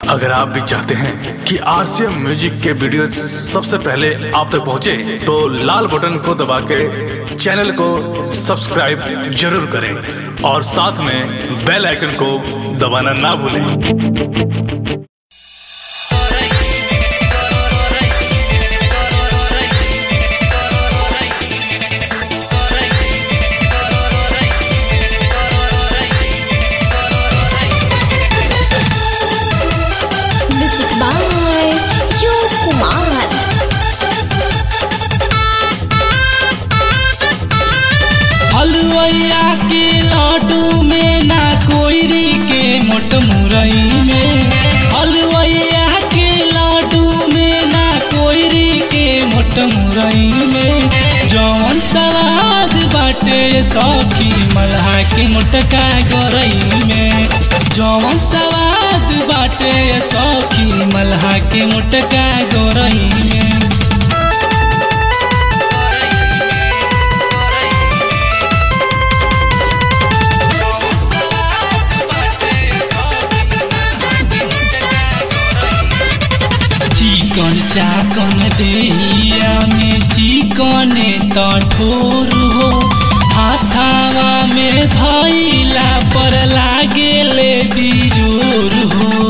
अगर आप भी चाहते हैं कि आरसीएम म्यूजिक के वीडियो सबसे पहले आप तक पहुंचे, तो लाल बटन को दबा के चैनल को सब्सक्राइब जरूर करें और साथ में बेल आइकन को दबाना ना भूलें Music by Yu Kumar. हलवैया के लड्डू में ना कोयरी के मोट मुरई में हलवैया के लड्डू में ना कोयरी के मोट मुरई में जौन सवाद बाटे सौखी मल्हा के मोटका गोरई में जौन सवाद बाटे सौखी मल्हा के मोटका गोरई में चिकन चाकन देहिया में चिकन तठोर हो हाथावा में धैला पर लागेले बिजोर हो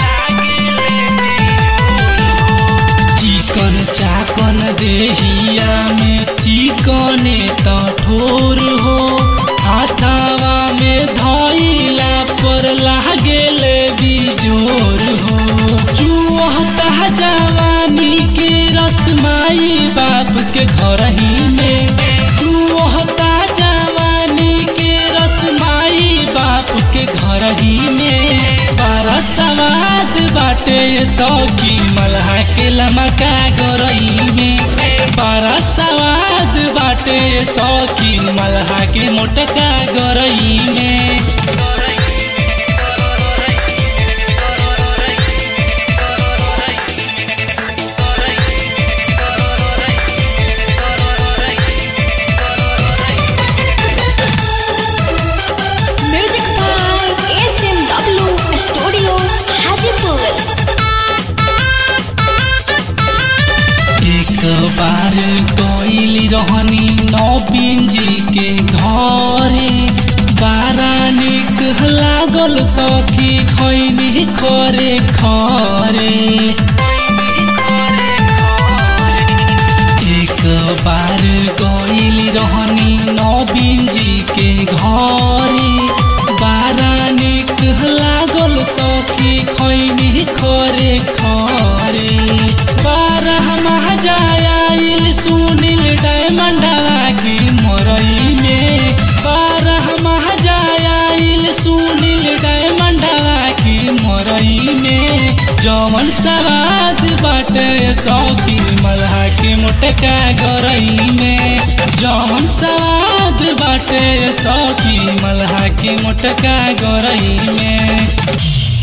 चिकन चाकन देहिया में चिकन तठोर हो हाथावा में धैला पर लागेले बिजोर हो चुहता जवानी के रसमाई बाप के घर ही में चुहता जवानी के रसमाई बाप के घर ही में बड़ा सवाद बाटे सौकी मल्हा के लमका गोरई में बड़ा सवाद बाटे सौकी मल्हा के मोटका गोरई में Music by SMW Studio Hajipur. एक बार गईल रहनी नवीन जी के घरे बारा निक लागल सखी खैनी खरे खरे एक बार गईल रहनी नवीन जी के घरे बारा निक लागल सखी खैनी खरे खरे बारह महाजाइल सुनील डायमंडवा की मोरई में बारह महाजाइल सुनील डायमंडवा की मोरई में जौवन सवाद बाटे सौकी मल्हा के मोटका गरई में जौवन सवाद बाटे सौकी मल्हा के मोटका गरई में